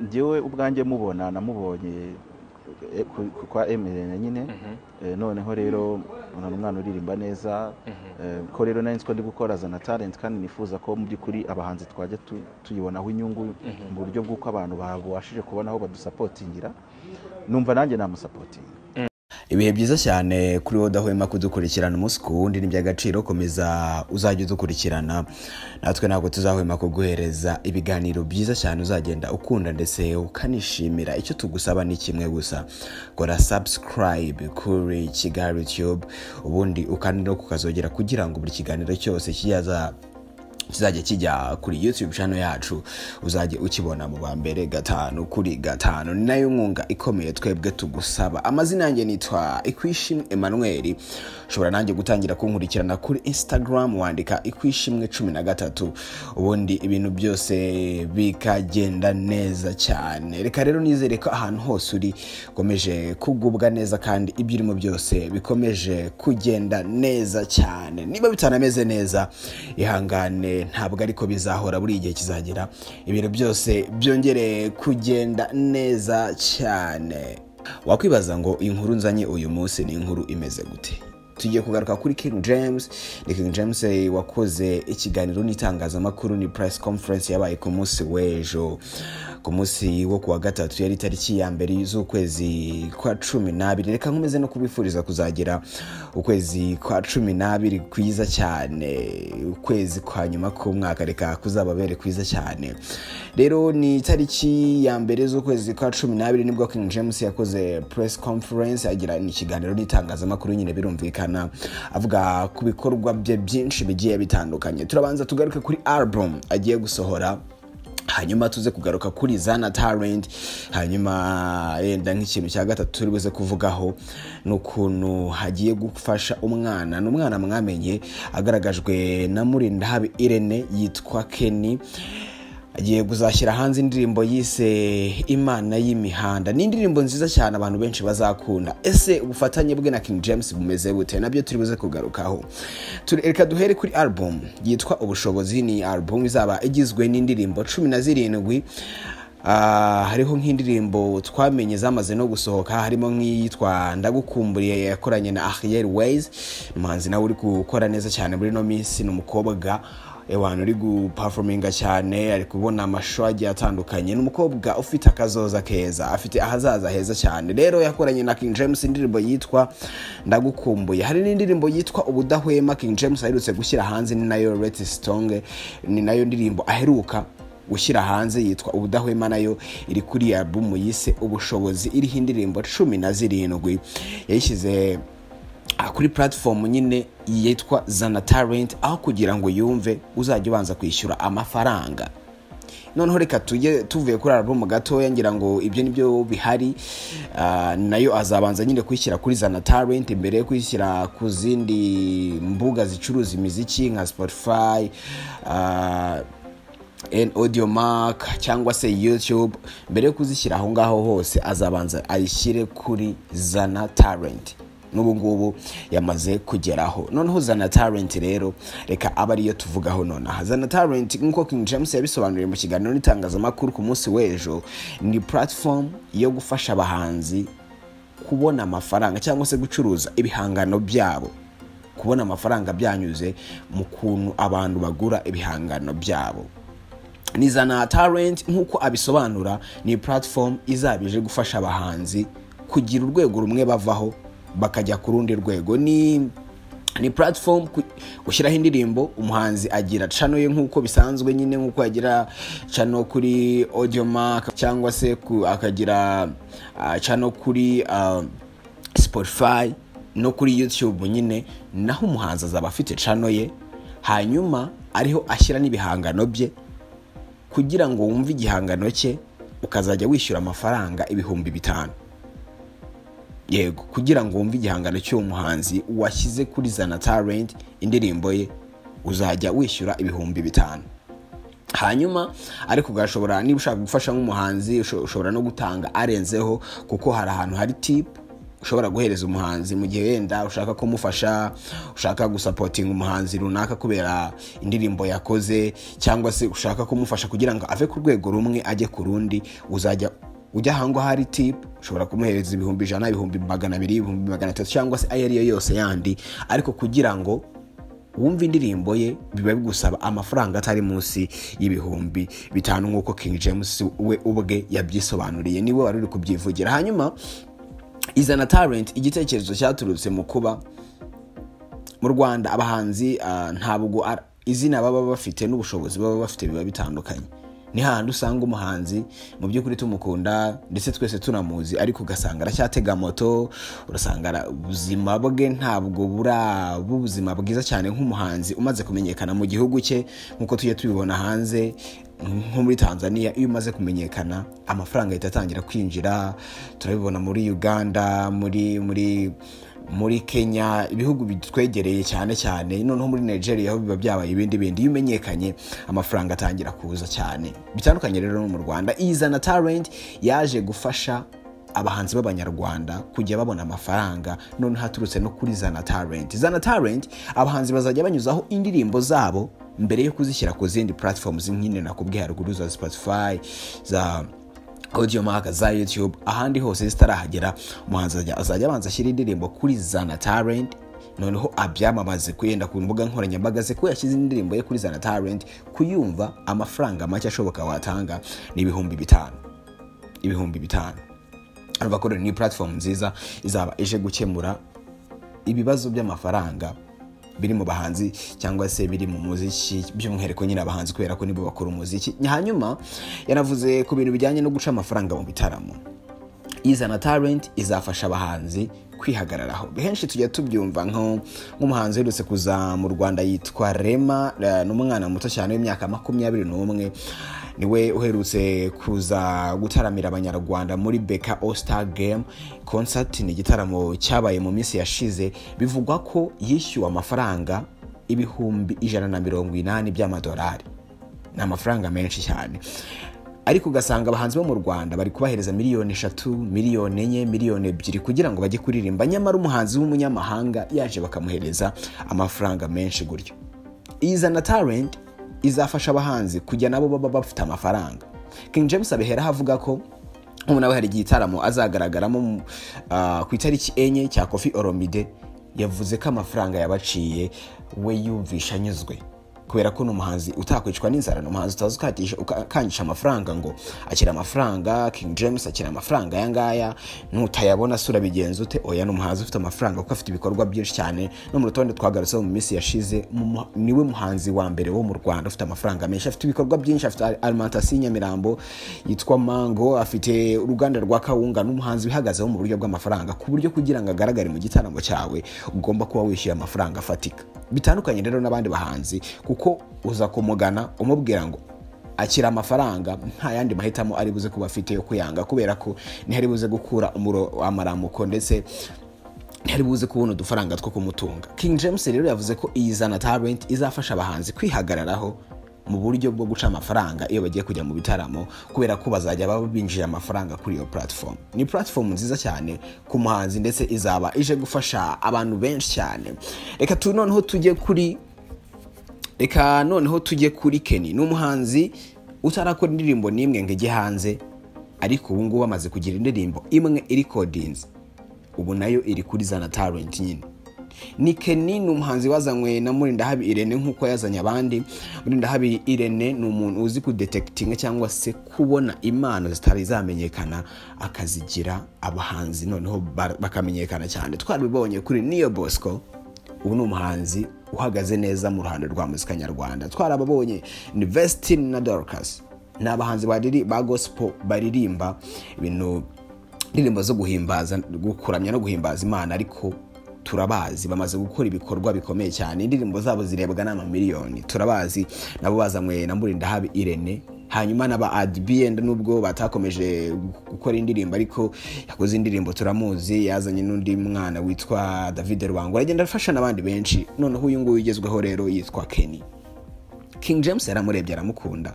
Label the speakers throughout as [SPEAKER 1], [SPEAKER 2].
[SPEAKER 1] ngewe ubwanjye mubona namubonye kwa emirene nyine noneho rero urabona umwana uririmba neza ko rero nari nzi ko ndi gukora azana talent kandi nifuza ko mu by'ukuri abahanzi twajya tuyibonaho inyungu mu buryo bw'uko abantu babashije kubona aho badusapotingira numva nanjye namusapotinga
[SPEAKER 2] ibihe byiza cyane kuri wowe udahwema kudukurikirana umunsi ku wundi ni iby'agaciro komeza uzajya udukurikirana natwe ntabwo tuzahwema kuguhereza ibiganiro byiza cyane uzagenda ukunda ndetse ukanishimira icyo tugusaba ni kimwe gusa kora subscribe kuri kigali tube ubundi ukandi no kukazogera kugira ngo buri kiganiro cyose kizaza kizajya kijya kuri youtube channel yacu uzajya ukibona mu ba mbere gatanu kuri gatanu ni nayo nkunga ikomeye twebwe tugusaba amazina yanjye nitwa ikwishimwe emmanuel ushobora nanjye gutangira kunkurikirana kuri instagram wandika ikwishimwe cumi na gatatu ubundi ibintu byose bikagenda neza cyane reka rero nizere ko ahantu hose uri ukomeje kugubwa neza kandi ibyo urimo byose bikomeje kugenda neza cyane niba bitanameze neza ihangane ntabwo ariko bizahora buri gihe kizagera ibintu byose byongereye kugenda neza cyane wakwibaza ngo inkuru nzanye uyu munsi ni inkuru imeze gute tugiye kugaruka kuri king james ni king james wakoze ikiganiro n'itangazamakuru ni press conference yabaye ku munsi w'ejo ku munsi wo kuwa gatatu yari tariki ya mbere z'ukwezi kwa cumi n'abiri reka nkomeze no kubifuriza kuzagira ukwezi kwa cumi n'abiri kwiza cyane ukwezi kwa nyuma k'umwaka reka kuzababere kwiza cyane rero ni itariki ya mbere z'ukwezi kwa cumi n'abiri nibwo king james yakoze press conference agira ni ikiganiro n'itangazamakuru nyine birumvikana avuga ku bikorwa bye byinshi bigiye bitandukanye turabanza tugaruke kuri album agiye gusohora hanyuma tuze kugaruka kuri zana talent hanyuma yenda nk'ikintu cya gatatu turi buze kuvugaho ni ukuntu hagiye gufasha umwana ni umwana mwamenye agaragajwe na murinda habi irene yitwa keni agiye kuzashyira hanze indirimbo yise imana y'imihanda ni indirimbo nziza cyane abantu benshi bazakunda ese ubufatanye bwe na king james bumeze bute nabyo turi buze kugarukaho reka duhere kuri album yitwa ubushobozi ni album izaba igizwe n'indirimbo cumi na zirindwi hariho nk'indirimbo twamenye zamaze no gusohoka harimo nk'iyitwa ndagukumburiye yakoranye na ahiyeri weyizi umuhanzi nawe uri gukora neza cyane muri ino minsi ni umukobwa abantu uri gupafominga cyane ari kubona amashusho agiye atandukanye ni umukobwa ufite akazoza keza afite ahazaza heza cyane rero yakoranye na king james indirimbo yitwa ndagukumbuye hari n'indirimbo yitwa ubudahwema king james aherutse gushyira hanze ni nayo reti sitonge ni nayo ndirimbo aheruka gushyira hanze yitwa ubudahwema nayo iri kuri album yise ubushobozi iriho indirimbo cumi na zirindwi yayishyize kuri platform nyine yitwa zana talent aho kugira ngo yumve uzajya ubanza kwishyura amafaranga noneho reka tujye tuvuye kuri album gatoya ngira ngo ibyo nibyo bihari nayo azabanza nyine kuyishyira kuri zana talent mbere yo kuyishyira ku zindi mbuga zicuruza imiziki nka spotify audio mark cyangwa se youtube mbere yo kuzishyira aho ngaho hose azabanza ayishyire kuri zana talent n'ubu ngubu yamaze kugeraho noneho zana talent rero reka aba ariyo tuvugaho nonaha zana talent nk'uko king james yabisobanuriye mu kiganiro n'itangazamakuru ku munsi w'ejo ni platform yo gufasha abahanzi kubona amafaranga cyangwa se gucuruza ibihangano byabo kubona amafaranga byanyuze mu kuntu abantu bagura ibihangano byabo ni zana talent nk'uko abisobanura ni platform izabije gufasha abahanzi kugira urwego rumwe bavaho bakajya ku rundi rwego ni ni platform ushyiraho indirimbo umuhanzi agira cano ye nk'uko bisanzwe nyine nk'uko yagira cano kuri audiomark cyangwa se akagira cano kuri spotify no kuri youtube nyine naho umuhanzi azaba afite cano ye hanyuma ariho ashyira n'ibihangano bye kugira ngo wumve igihangano cye ukazajya wishyura amafaranga ibihumbi bitanu yego kugira ngo wumve igihangano cy'uwo muhanzi washyize kuri zana talent indirimbo ye uzajya wishyura ibihumbi bitanu hanyuma ariko ugashobora niba ushaka gufasha nk'umuhanzi ushobora no gutanga arenzeho kuko hari ahantu hari tipu ushobora guhereza umuhanzi mu gihe wenda ushaka kumufasha ushaka gusapotinga umuhanzi runaka kubera indirimbo yakoze cyangwa se ushaka kumufasha kugira ngo ave ku rwego rumwe ajye ku rundi uzajya ujya ahangwa hari tipu ushobora kumuhereza ibihumbi ijana ibihumbi magana abiri ibihumbi magana atatu cyangwa se ayo ari yo yose yandi ariko kugira ngo wumva indirimbo ye biba bigusaba amafaranga atari munsi y'ibihumbi bitanu nk'uko King James we ubwe yabyisobanuriye niwe wari uri kubyivugira hanyuma izana talent igitekerezo cyaturutse mu kuba mu rwanda abahanzi ntabwo izina baba bafite n'ubushobozi baba bafite biba bitandukanye ni hahandi usanga umuhanzi mu by'ukuri tumukunda ndetse twese tunamuzi ariko ugasanga aracyatega moto urasanga ubuzima bwe ntabwo buraba ubuzima bwiza cyane nk'umuhanzi umaze kumenyekana mu gihugu cye nk'uko tujya tubibona hanze nko muri tanzania iyo umaze kumenyekana amafaranga ahita atangira kwinjira turabibona muri uganda muri muri muri kenya ibihugu bitwegereye cyane cyane noneho muri nigeria aho biba byabaye ibindi bindi iyo umenyekanye amafaranga atangira kuza cyane bitandukanye rero no mu rwanda izana talent yaje gufasha abahanzi b'abanyarwanda kujya babona amafaranga noneho aturutse no kuri zana talent zana talent abahanzi bazajya banyuzaho indirimbo zabo mbere yo kuzishyira ku zindi platforms nk'ine nakubwiye haruguru za spotify za audio mark za youtube ahandi hose zitarahagera umuhanzi azajya abanza ashyira indirimbo kuri zana talent noneho abyamamaze kuyenda ku mbuga nkoranyambaga ze ko yashyize indirimbo ye kuri zana talent kuyumva amafaranga make ashoboka watanga ni ibihumbi bitanu ibihumbi bitanu urumva ko ni platform nziza izaba ije gukemura ibibazo by'amafaranga biri mu bahanzi cyangwa se biri mu muziki by'umwihariko nyine abahanzi kubera ko nibo bakora umuziki hanyuma yanavuze ku bintu bijyanye no guca amafaranga mu bitaramo izana talent izafasha abahanzi kwihagararaho henshi tujya tubyumva nk'umuhanzi uherutse kuza mu rwanda yitwa rema ni umwana muto cyane w'imyaka makumyabiri n'umwe niwe uherutse kuza gutaramira abanyarwanda muri beka osita gemu konsati ni igitaramo cyabaye mu minsi yashize bivugwa ko yishyuwe amafaranga ibihumbi ijana na mirongo inani by'amadolari ni amafaranga menshi cyane ariko ugasanga abahanzi bo mu rwanda bari kubahereza miliyoni eshatu miliyoni enye miliyoni ebyiri kugira ngo bajye kuririmba nyamara umuhanzi w'umunyamahanga yaje bakamuhereza amafaranga menshi gutyo izana talent izafasha abahanzi kujya nabo baba bafite amafaranga King James abihera avuga ko ubu nawe hari igitaramo azagaragaramo ku itariki enye cya kofi oromide yavuze ko amafaranga yabaciye we yumvisha anyuzwe kubera ko ni umuhanzi utakwicwa n'inzara ni umuhanzi utazi ukangisha amafaranga ngo akira amafaranga King James akira amafaranga aya ngaya nutayabona sura bigenza ute oya ni umuhanzi ufite amafaranga kuko afite ibikorwa byinshi cyane no mu rutonde twagarutseho mu minsi yashize niwe muhanzi wa mbere wo mu Rwanda ufite amafaranga menshi afite ibikorwa byinshi afite alimentation Nyamirambo yitwa Mango afite uruganda rwa Kawunga n'umuhanzi wihagazeho mu buryo bw'amafaranga ku buryo kugira ngo agaragare mu gitaramo cyawe ugomba kuba wishyuye amafaranga afatika bitandukanye rero n'abandi bahanzi kuko uza kumugana umubwira ngo akira amafaranga nta yandi mahitamo ari buze kuba afite yo kuyanga kubera ko ntihari buze gukura amaramuko ndetse ntihari buze kubona udufaranga two kumutunga King James rero yavuze ko iyi zana talent izafasha abahanzi kwihagararaho mu buryo bwo guca amafaranga iyo bagiye kujya mu bitaramo kubera ko bazajya baba binjije amafaranga kuri iyo platform ni platform nziza cyane ku muhanzi ndetse izaba ije gufasha abantu benshi cyane reka tu noneho tujye kuri reka noneho tujye kuri keni ni umuhanzi utarakora indirimbo n'imwe ngo ijye hanze ariko ubu ngubu amaze kugira indirimbo imwe iri kodinzi ubu nayo iri kuri zana talent nyine ni keni ni umuhanzi wazanywe na murindahabi irene nk'uko yazanye abandi murindahabi irene ni umuntu uzi kudetekitinga cyangwa se kubona impano zitari zamenyekana akazigira abahanzi noneho bakamenyekana cyane twarabibonye kuri niyo bosco ubu ni umuhanzi uhagaze neza mu ruhando rwa muzika nyarwanda twarababonye ni vesitini na dorukasi ni abahanzi ba gosipo baririmba ibintu indirimbo zo guhimbaza gukuramya no guhimbaza imana ariko turabazi bamaze gukora ibikorwa bikomeye cyane indirimbo zabo zirebwa n'amamiliyoni turabazi nabo bazanywe na murindahabi irene hanyuma n'aba adibiyenda nubwo batakomeje gukora indirimbo ariko yakoze indirimbo turamuzi yazanye n'undi mwana witwa david rwango aragenda afasha n'abandi benshi noneho uyu nguyu ugezweho rero yitwa keni king james yaramurebye aramukunda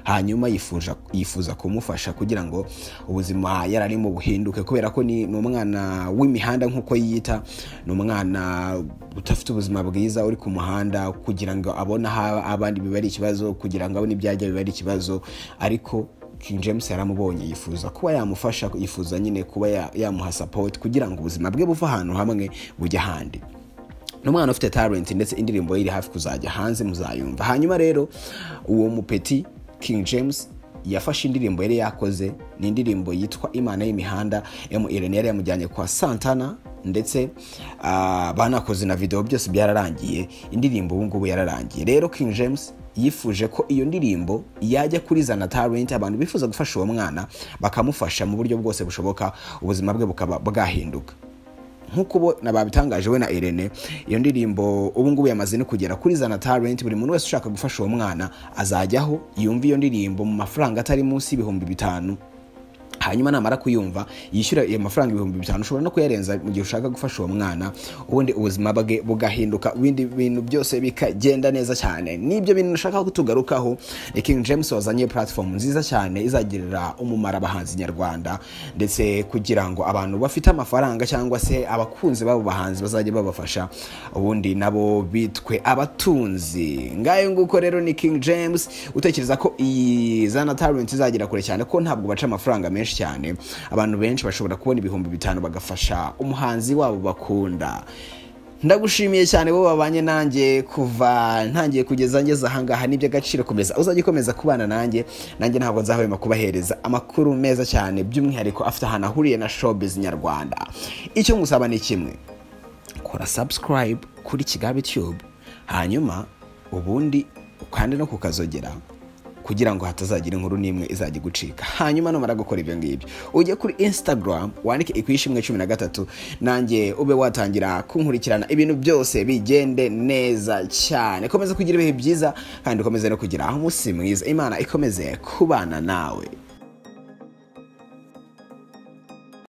[SPEAKER 2] hanyuma yifuza yifuza kumufasha kugira ngo ubuzima yararimo buhinduke kubera ko ni ni umwana w'imihanda nk'uko yiyita ni umwana udafite ubuzima bwiza uri ku muhanda kugira ngo abone aho abandi biba ari ikibazo kugira ngo abone ibyo ajya biba ari ikibazo ariko King James yaramubonye yifuza kuba yamufasha yifuza nyine kuba ya- yamuha support kugira ngo ubuzima bwe buve ahantu hamwe bujye ahandi ni umwana ufite talent ndetse indirimbo ye iri hafi kuzajya hanze muzayumva hanyuma rero uwo mupeti King James yafashe indirimbo yari yakoze ni indirimbo yitwa imana y'imihanda MRN yari yamujyanye kwa Santana ndetse ah, banakoze na video byose byararangiye indirimbo ubu ngubu yararangiye rero King James yifuje ko iyo ndirimbo yajya kuri zana talent abantu bifuza gufasha uwo mwana bakamufasha mu buryo bwose bushoboka ubuzima bwe bukaba bwahinduka nk'uko ubo nababitangaje we na Irene iyo ndirimbo ubu ngubu yamaze no kugera kuri zana talent buri muntu wese ushaka gufasha uwo mwana azajyaho yumva iyo ndirimbo mu mafaranga atari munsi y'ibihumbi bitanu hanyuma namara kuyumva yishyura ayo mafaranga ibihumbi bitanu ushobora no kuyarenza mu gihe ushaka gufasha uwo mwana ubundi ubuzima bwe bugahinduka ibindi bintu byose bikagenda neza cyane nibyo bintu nashaka kutugarukaho ni king james wazanye platform nziza cyane izagirira umumaro abahanzi nyarwanda ndetse kugira ngo abantu bafite amafaranga cyangwa se abakunzi b'abo bahanzi bazajya babafasha ubundi nabo bitwe abatunzi ngayo nguko rero ni king james utekereza ko iyi zana talent izagera kure cyane ko ntabwo baca amafaranga menshi cyane abantu benshi bashobora kubona ibihumbi bitanu bagafasha umuhanzi wabo bakunda ndagushimiye cyane bo babanye nanjye kuva ntangiye kugeza ngeze ahangaha ni iby'agaciro komeza uzajya ukomeza kubana nanjye nanjye ntabwo nzahwema kubahereza amakuru meza cyane by'umwihariko afite ahantu ahuriye na showbiz nyarwanda icyo ngusaba ni kimwe kora subscribe kuri kigabe tube hanyuma ubundi ukande no kukazogera kugira ngo hatazagira inkuru n'imwe izajya igucika hanyuma numara gukora ibyo ngibyo ujye kuri instagram wandike ikwishimwe cumi na gatatu nanjye ube watangira kunkurikirana ibintu byose bigende neza cyane komeza kugira ibihe byiza kandi ukomeze no kugira umunsi mwiza imana ikomeze kubana nawe